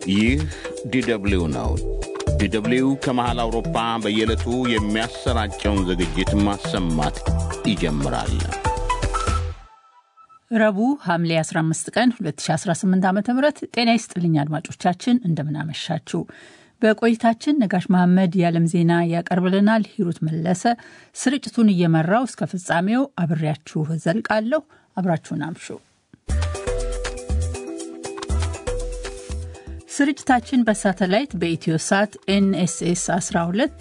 ይህ ዲደብሊው ነው። ዲደብሊው ከመሃል አውሮፓ በየዕለቱ የሚያሰራጨውን ዝግጅት ማሰማት ይጀምራል። ረቡዕ ሐምሌ 15 ቀን 2018 ዓ ም ጤና ይስጥልኝ አድማጮቻችን፣ እንደምናመሻችሁ። በቆይታችን ነጋሽ መሐመድ የዓለም ዜና ያቀርብልናል። ሂሩት መለሰ ስርጭቱን እየመራው እስከ ፍጻሜው አብሬያችሁ ዘልቃለሁ። አብራችሁን አምሹ። ስርጭታችን በሳተላይት በኢትዮ ሳት ኤንኤስኤስ 12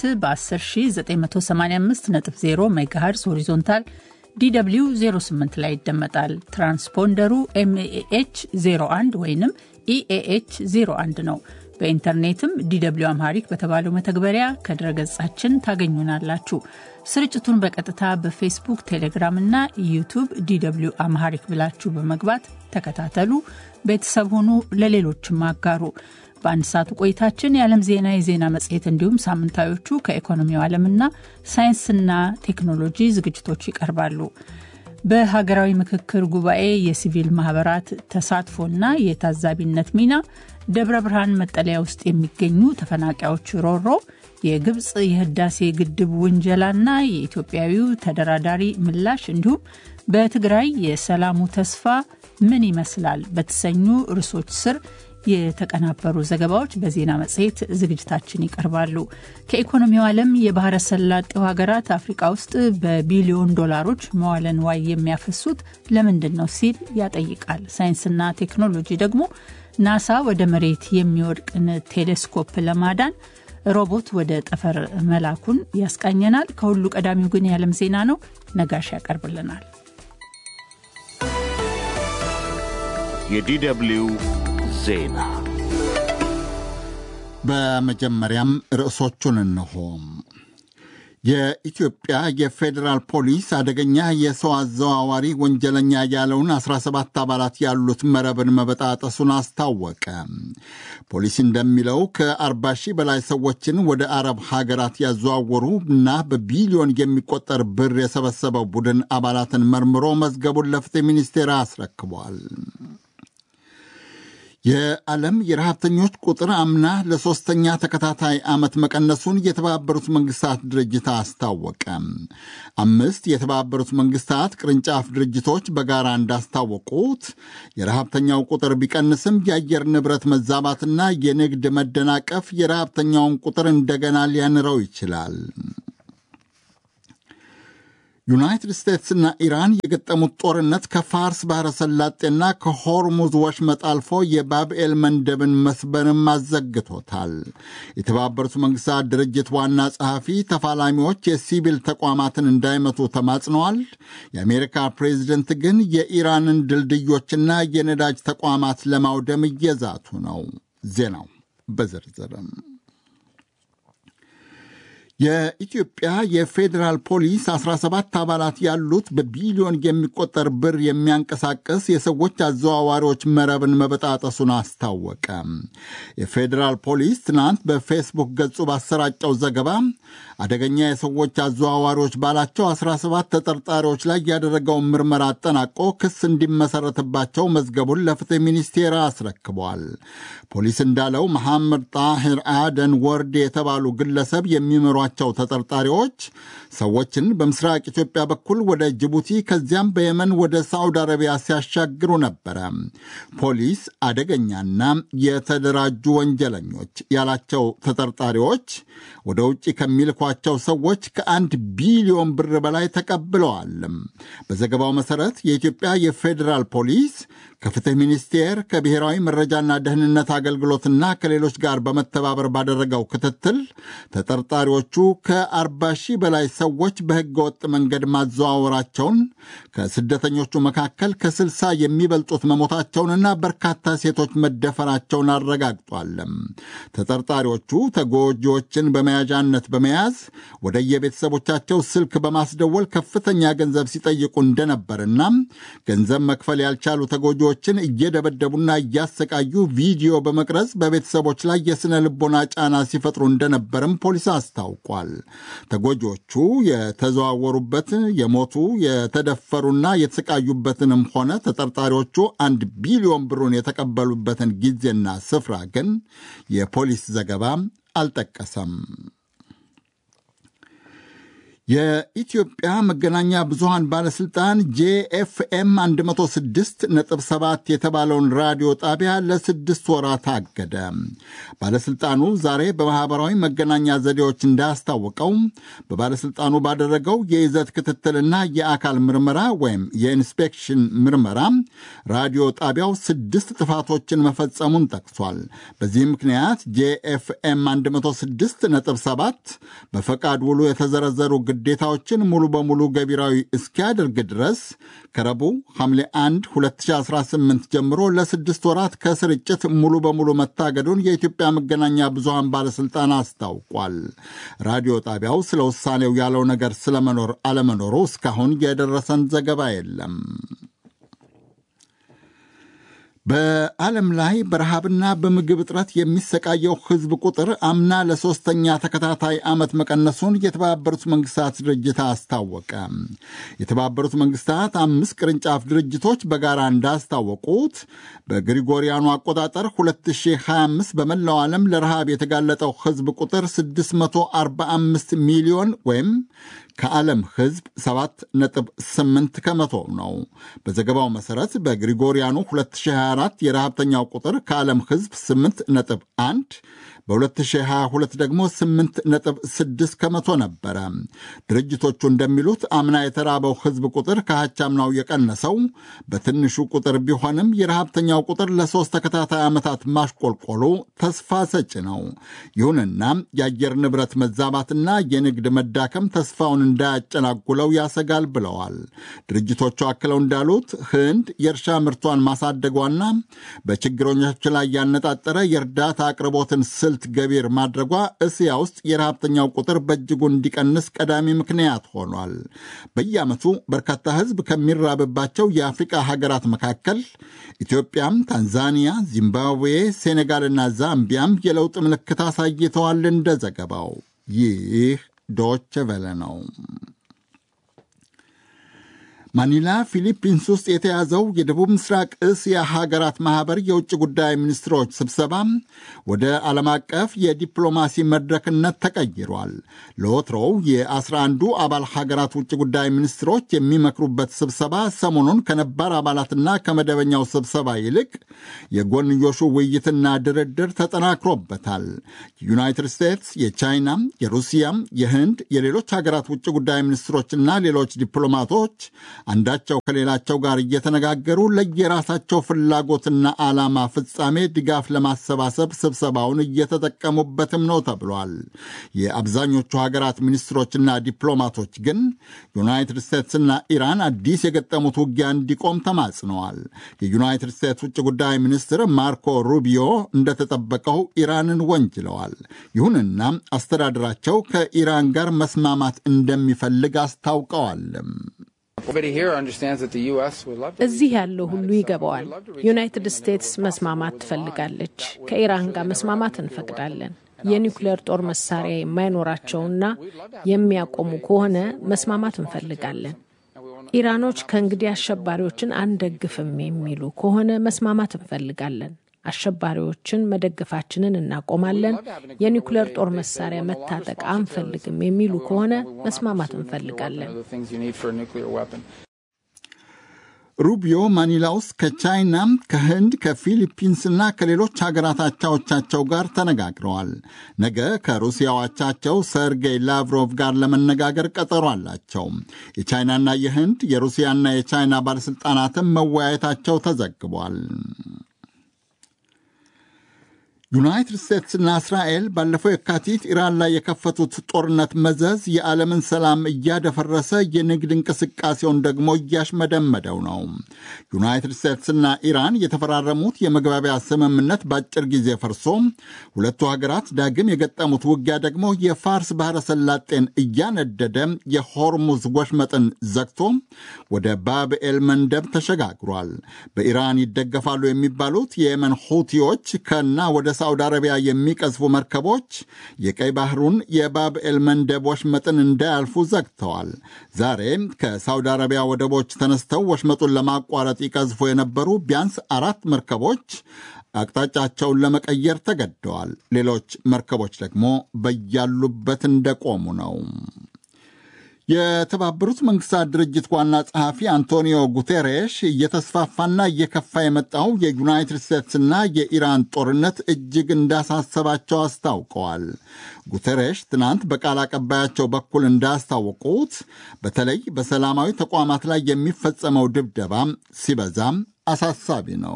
በ10985.0 ሜጋሄርዝ ሆሪዞንታል ዲw 08 ላይ ይደመጣል። ትራንስፖንደሩ ኤምኤኤች 01 ወይም ኢኤኤች 01 ነው። በኢንተርኔትም ዲw አምሃሪክ በተባለው መተግበሪያ ከድረገጻችን ታገኙናላችሁ። ስርጭቱን በቀጥታ በፌስቡክ፣ ቴሌግራም እና ዩቱብ ዲw አምሃሪክ ብላችሁ በመግባት ተከታተሉ፣ ቤተሰብ ሁኑ፣ ለሌሎችም አጋሩ። በአንድ ሰዓቱ ቆይታችን የዓለም ዜና፣ የዜና መጽሔት እንዲሁም ሳምንታዮቹ ከኢኮኖሚው ዓለምና ሳይንስና ቴክኖሎጂ ዝግጅቶች ይቀርባሉ። በሀገራዊ ምክክር ጉባኤ የሲቪል ማህበራት ተሳትፎና የታዛቢነት ሚና፣ ደብረ ብርሃን መጠለያ ውስጥ የሚገኙ ተፈናቃዮች ሮሮ፣ የግብፅ የህዳሴ ግድብ ውንጀላና የኢትዮጵያዊው ተደራዳሪ ምላሽ እንዲሁም በትግራይ የሰላሙ ተስፋ ምን ይመስላል በተሰኙ ርዕሶች ስር የተቀናበሩ ዘገባዎች በዜና መጽሔት ዝግጅታችን ይቀርባሉ። ከኢኮኖሚው ዓለም የባህረ ሰላጤው ሀገራት አፍሪቃ ውስጥ በቢሊዮን ዶላሮች መዋለ ንዋይ የሚያፈሱት ለምንድን ነው ሲል ያጠይቃል። ሳይንስና ቴክኖሎጂ ደግሞ ናሳ ወደ መሬት የሚወድቅን ቴሌስኮፕ ለማዳን ሮቦት ወደ ጠፈር መላኩን ያስቃኘናል። ከሁሉ ቀዳሚው ግን የዓለም ዜና ነው። ነጋሽ ያቀርብልናል። የዲደብሊው ዜና በመጀመሪያም ርዕሶቹን እንሆ። የኢትዮጵያ የፌዴራል ፖሊስ አደገኛ የሰው አዘዋዋሪ ወንጀለኛ ያለውን 17 አባላት ያሉት መረብን መበጣጠሱን አስታወቀ። ፖሊስ እንደሚለው ከ40 ሺህ በላይ ሰዎችን ወደ አረብ ሀገራት ያዘዋወሩ እና በቢሊዮን የሚቆጠር ብር የሰበሰበው ቡድን አባላትን መርምሮ መዝገቡን ለፍትህ ሚኒስቴር አስረክቧል። የዓለም የረሃብተኞች ቁጥር አምና ለሦስተኛ ተከታታይ ዓመት መቀነሱን የተባበሩት መንግስታት ድርጅት አስታወቀ። አምስት የተባበሩት መንግስታት ቅርንጫፍ ድርጅቶች በጋራ እንዳስታወቁት የረሃብተኛው ቁጥር ቢቀንስም የአየር ንብረት መዛባትና የንግድ መደናቀፍ የረሃብተኛውን ቁጥር እንደገና ሊያንረው ይችላል። ዩናይትድ ስቴትስና ኢራን የገጠሙት ጦርነት ከፋርስ ባሕረ ሰላጤና ከሆርሙዝ ወሽመጥ አልፎ የባብኤል መንደብን መስበርም አዘግቶታል። የተባበሩት መንግስታት ድርጅት ዋና ጸሐፊ ተፋላሚዎች የሲቪል ተቋማትን እንዳይመቱ ተማጽነዋል። የአሜሪካ ፕሬዚደንት ግን የኢራንን ድልድዮችና የነዳጅ ተቋማት ለማውደም እየዛቱ ነው። ዜናው በዝርዝርም የኢትዮጵያ የፌዴራል ፖሊስ 17 አባላት ያሉት በቢሊዮን የሚቆጠር ብር የሚያንቀሳቅስ የሰዎች አዘዋዋሪዎች መረብን መበጣጠሱን አስታወቀ። የፌዴራል ፖሊስ ትናንት በፌስቡክ ገጹ ባሰራጨው ዘገባ አደገኛ የሰዎች አዘዋዋሪዎች ባላቸው 17 ተጠርጣሪዎች ላይ ያደረገውን ምርመራ አጠናቆ ክስ እንዲመሰረትባቸው መዝገቡን ለፍትህ ሚኒስቴር አስረክቧል። ፖሊስ እንዳለው መሐመድ ጣሂር አደን ወርድ የተባሉ ግለሰብ የሚመሯቸው ተጠርጣሪዎች ሰዎችን በምስራቅ ኢትዮጵያ በኩል ወደ ጅቡቲ ከዚያም በየመን ወደ ሳዑዲ አረቢያ ሲያሻግሩ ነበረ። ፖሊስ አደገኛና የተደራጁ ወንጀለኞች ያላቸው ተጠርጣሪዎች ወደ ውጭ ከሚልኳቸው ሰዎች ከአንድ ቢሊዮን ብር በላይ ተቀብለዋል። በዘገባው መሠረት የኢትዮጵያ የፌዴራል ፖሊስ ከፍትህ ሚኒስቴር ከብሔራዊ መረጃና ደህንነት አገልግሎትና ከሌሎች ጋር በመተባበር ባደረገው ክትትል ተጠርጣሪዎቹ ከ40 ሺህ በላይ ሰዎች በሕገ ወጥ መንገድ ማዘዋወራቸውን ከስደተኞቹ መካከል ከ60 የሚበልጡት መሞታቸውንና በርካታ ሴቶች መደፈራቸውን አረጋግጧል። ተጠርጣሪዎቹ ተጎጂዎችን በመያዣነት በመያዝ ወደ የቤተሰቦቻቸው ስልክ በማስደወል ከፍተኛ ገንዘብ ሲጠይቁ እንደነበርና ገንዘብ መክፈል ያልቻሉ ተጎጂዎችን እየደበደቡና እያሰቃዩ ቪዲዮ በመቅረጽ በቤተሰቦች ላይ የሥነ ልቦና ጫና ሲፈጥሩ እንደነበርም ፖሊስ አስታውቋል። አስታውቋል። ተጎጂዎቹ የተዘዋወሩበት የሞቱ የተደፈሩና የተሰቃዩበትንም ሆነ ተጠርጣሪዎቹ አንድ ቢሊዮን ብሩን የተቀበሉበትን ጊዜና ስፍራ ግን የፖሊስ ዘገባ አልጠቀሰም። የኢትዮጵያ መገናኛ ብዙሃን ባለሥልጣን ጄኤፍኤም 106.7 የተባለውን ራዲዮ ጣቢያ ለስድስት ወራት አገደ። ባለሥልጣኑ ዛሬ በማኅበራዊ መገናኛ ዘዴዎች እንዳስታወቀው በባለሥልጣኑ ባደረገው የይዘት ክትትልና የአካል ምርመራ ወይም የኢንስፔክሽን ምርመራ ራዲዮ ጣቢያው ስድስት ጥፋቶችን መፈጸሙን ጠቅሷል። በዚህ ምክንያት ጄኤፍኤም 106.7 በፈቃድ ውሉ የተዘረዘሩ ግዴታዎችን ሙሉ በሙሉ ገቢራዊ እስኪያደርግ ድረስ ከረቡዕ ሐምሌ 1 2018 ጀምሮ ለስድስት ወራት ከስርጭት ሙሉ በሙሉ መታገዱን የኢትዮጵያ መገናኛ ብዙሃን ባለሥልጣን አስታውቋል። ራዲዮ ጣቢያው ስለ ውሳኔው ያለው ነገር ስለመኖር አለመኖሩ እስካሁን የደረሰን ዘገባ የለም። በዓለም ላይ በረሃብና በምግብ እጥረት የሚሰቃየው ሕዝብ ቁጥር አምና ለሦስተኛ ተከታታይ ዓመት መቀነሱን የተባበሩት መንግስታት ድርጅት አስታወቀ። የተባበሩት መንግስታት አምስት ቅርንጫፍ ድርጅቶች በጋራ እንዳስታወቁት በግሪጎሪያኑ አቆጣጠር 2025 በመላው ዓለም ለረሃብ የተጋለጠው ሕዝብ ቁጥር 645 ሚሊዮን ወይም ከዓለም ሕዝብ 7.8 ከመቶ ነው። በዘገባው መሠረት በግሪጎሪያኑ 2024 የረሃብተኛው ቁጥር ከዓለም ሕዝብ 8.1 በ2022 ደግሞ 8.6 ከመቶ ነበረ። ድርጅቶቹ እንደሚሉት አምና የተራበው ሕዝብ ቁጥር ከሀቻምናው የቀነሰው በትንሹ ቁጥር ቢሆንም የረሃብተኛው ቁጥር ለሦስት ተከታታይ ዓመታት ማሽቆልቆሉ ተስፋ ሰጪ ነው። ይሁንና የአየር ንብረት መዛባትና የንግድ መዳከም ተስፋውን እንዳያጨናጉለው ያሰጋል ብለዋል። ድርጅቶቹ አክለው እንዳሉት ህንድ የእርሻ ምርቷን ማሳደጓና በችግረኞች ላይ ያነጣጠረ የእርዳታ አቅርቦትን ስልት ገቢር ማድረጓ እስያ ውስጥ የረሃብተኛው ቁጥር በእጅጉ እንዲቀንስ ቀዳሚ ምክንያት ሆኗል። በየዓመቱ በርካታ ህዝብ ከሚራብባቸው የአፍሪቃ ሀገራት መካከል ኢትዮጵያም፣ ታንዛኒያ፣ ዚምባብዌ፣ ሴኔጋልና ዛምቢያም የለውጥ ምልክት አሳይተዋል። እንደ ዘገባው ይህ ዶች ቨለ ነው። ማኒላ ፊሊፒንስ ውስጥ የተያዘው የደቡብ ምስራቅ እስያ ሀገራት ማኅበር የውጭ ጉዳይ ሚኒስትሮች ስብሰባ ወደ ዓለም አቀፍ የዲፕሎማሲ መድረክነት ተቀይሯል። ለወትሮው የአስራ አንዱ አባል ሀገራት ውጭ ጉዳይ ሚኒስትሮች የሚመክሩበት ስብሰባ ሰሞኑን ከነባር አባላትና ከመደበኛው ስብሰባ ይልቅ የጎንዮሹ ውይይትና ድርድር ተጠናክሮበታል። የዩናይትድ ስቴትስ፣ የቻይና፣ የሩሲያ፣ የህንድ፣ የሌሎች ሀገራት ውጭ ጉዳይ ሚኒስትሮችና ሌሎች ዲፕሎማቶች አንዳቸው ከሌላቸው ጋር እየተነጋገሩ ለየራሳቸው ፍላጎትና ዓላማ ፍጻሜ ድጋፍ ለማሰባሰብ ስብሰባውን እየተጠቀሙበትም ነው ተብሏል። የአብዛኞቹ ሀገራት ሚኒስትሮችና ዲፕሎማቶች ግን ዩናይትድ ስቴትስና ኢራን አዲስ የገጠሙት ውጊያ እንዲቆም ተማጽነዋል። የዩናይትድ ስቴትስ ውጭ ጉዳይ ሚኒስትር ማርኮ ሩቢዮ እንደተጠበቀው ኢራንን ወንጅለዋል። ይሁንና አስተዳደራቸው ከኢራን ጋር መስማማት እንደሚፈልግ አስታውቀዋል። እዚህ ያለው ሁሉ ይገባዋል። ዩናይትድ ስቴትስ መስማማት ትፈልጋለች። ከኢራን ጋር መስማማት እንፈቅዳለን። የኒውክሌር ጦር መሳሪያ የማይኖራቸውና የሚያቆሙ ከሆነ መስማማት እንፈልጋለን። ኢራኖች ከእንግዲህ አሸባሪዎችን አንደግፍም የሚሉ ከሆነ መስማማት እንፈልጋለን። አሸባሪዎችን መደገፋችንን እናቆማለን። የኒውክሌር ጦር መሳሪያ መታጠቅ አንፈልግም የሚሉ ከሆነ መስማማት እንፈልጋለን። ሩቢዮ ማኒላ ውስጥ ከቻይና፣ ከህንድ፣ ከፊሊፒንስና ከሌሎች ሀገራት አቻዎቻቸው ጋር ተነጋግረዋል። ነገ ከሩሲያው አቻቸው ሰርጌይ ላቭሮቭ ጋር ለመነጋገር ቀጠሮ አላቸው። የቻይናና የህንድ የሩሲያና የቻይና ባለሥልጣናትም መወያየታቸው ተዘግቧል። ዩናይትድ ስቴትስና እስራኤል ባለፈው የካቲት ኢራን ላይ የከፈቱት ጦርነት መዘዝ የዓለምን ሰላም እያደፈረሰ የንግድ እንቅስቃሴውን ደግሞ እያሽመደመደው ነው። ዩናይትድ ስቴትስና ኢራን የተፈራረሙት የመግባቢያ ስምምነት በአጭር ጊዜ ፈርሶ ሁለቱ ሀገራት ዳግም የገጠሙት ውጊያ ደግሞ የፋርስ ባሕረ ሰላጤን እያነደደ የሆርሙዝ ወሽመጥን ዘግቶ ወደ ባብኤል መንደብ ተሸጋግሯል። በኢራን ይደገፋሉ የሚባሉት የየመን ሁቲዎች ከና ወደ ሳውዲ አረቢያ የሚቀዝፉ መርከቦች የቀይ ባህሩን የባብኤል መንደብ ወሽመጥን እንዳያልፉ ዘግተዋል። ዛሬ ከሳውዲ አረቢያ ወደቦች ተነስተው ወሽመጡን ለማቋረጥ ይቀዝፉ የነበሩ ቢያንስ አራት መርከቦች አቅጣጫቸውን ለመቀየር ተገደዋል። ሌሎች መርከቦች ደግሞ በያሉበት እንደቆሙ ነው። የተባበሩት መንግስታት ድርጅት ዋና ጸሐፊ አንቶኒዮ ጉቴሬሽ እየተስፋፋና እየከፋ የመጣው የዩናይትድ ስቴትስና የኢራን ጦርነት እጅግ እንዳሳሰባቸው አስታውቀዋል። ጉቴሬሽ ትናንት በቃል አቀባያቸው በኩል እንዳስታወቁት በተለይ በሰላማዊ ተቋማት ላይ የሚፈጸመው ድብደባም ሲበዛም አሳሳቢ ነው።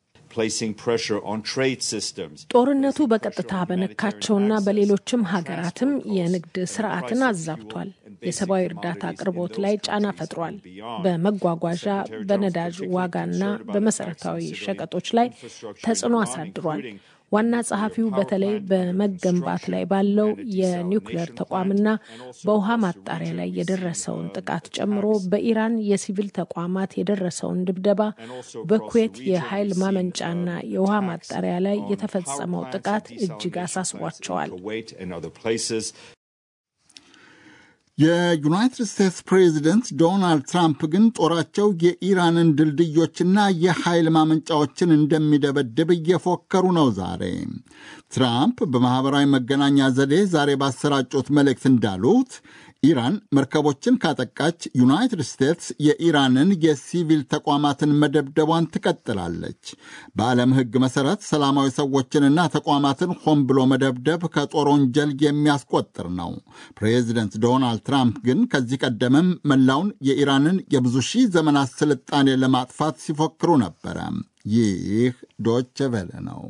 ጦርነቱ በቀጥታ በነካቸውና በሌሎችም ሀገራትም የንግድ ስርዓትን አዛብቷል። የሰብአዊ እርዳታ አቅርቦት ላይ ጫና ፈጥሯል። በመጓጓዣ በነዳጅ ዋጋና በመሰረታዊ ሸቀጦች ላይ ተጽዕኖ አሳድሯል። ዋና ጸሐፊው በተለይ በመገንባት ላይ ባለው የኒውክሌር ተቋምና በውሃ ማጣሪያ ላይ የደረሰውን ጥቃት ጨምሮ በኢራን የሲቪል ተቋማት የደረሰውን ድብደባ፣ በኩዌት የኃይል ማመንጫና የውሃ ማጣሪያ ላይ የተፈጸመው ጥቃት እጅግ አሳስቧቸዋል። የዩናይትድ ስቴትስ ፕሬዚደንት ዶናልድ ትራምፕ ግን ጦራቸው የኢራንን ድልድዮችና የኃይል ማመንጫዎችን እንደሚደበድብ እየፎከሩ ነው። ዛሬ ትራምፕ በማኅበራዊ መገናኛ ዘዴ ዛሬ ባሰራጩት መልእክት እንዳሉት ኢራን መርከቦችን ካጠቃች ዩናይትድ ስቴትስ የኢራንን የሲቪል ተቋማትን መደብደቧን ትቀጥላለች። በዓለም ሕግ መሠረት ሰላማዊ ሰዎችንና ተቋማትን ሆን ብሎ መደብደብ ከጦር ወንጀል የሚያስቆጥር ነው። ፕሬዚደንት ዶናልድ ትራምፕ ግን ከዚህ ቀደምም መላውን የኢራንን የብዙ ሺህ ዘመናት ስልጣኔ ለማጥፋት ሲፎክሩ ነበረ። ይህ ዶች ቬለ ነው።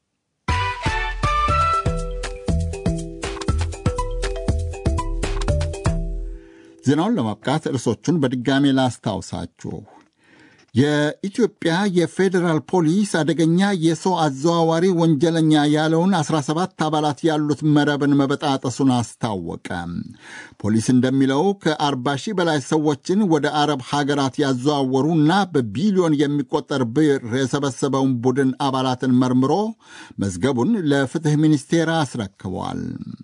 ዜናውን ለማብቃት ርዕሶቹን በድጋሜ ላስታውሳችሁ። የኢትዮጵያ የፌዴራል ፖሊስ አደገኛ የሰው አዘዋዋሪ ወንጀለኛ ያለውን 17 አባላት ያሉት መረብን መበጣጠሱን አስታወቀ። ፖሊስ እንደሚለው ከ40 ሺህ በላይ ሰዎችን ወደ አረብ ሀገራት ያዘዋወሩና በቢሊዮን የሚቆጠር ብር የሰበሰበውን ቡድን አባላትን መርምሮ መዝገቡን ለፍትሕ ሚኒስቴር አስረክቧል።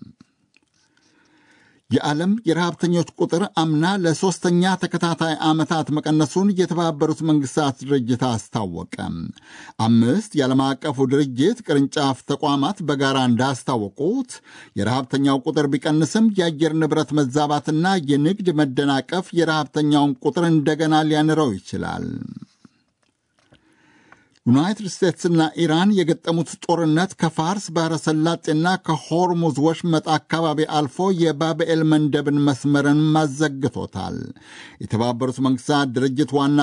የዓለም የረሃብተኞች ቁጥር አምና ለሦስተኛ ተከታታይ ዓመታት መቀነሱን የተባበሩት መንግሥታት ድርጅት አስታወቀ። አምስት የዓለም አቀፉ ድርጅት ቅርንጫፍ ተቋማት በጋራ እንዳስታወቁት የረሃብተኛው ቁጥር ቢቀንስም የአየር ንብረት መዛባትና የንግድ መደናቀፍ የረሃብተኛውን ቁጥር እንደገና ሊያንረው ይችላል። ዩናይትድ ስቴትስና ኢራን የገጠሙት ጦርነት ከፋርስ ባሕረ ሰላጤና ከሆርሙዝ ወሽመጥ አካባቢ አልፎ የባብኤል መንደብን መስመርን ማዘግቶታል። የተባበሩት መንግሥታት ድርጅት ዋና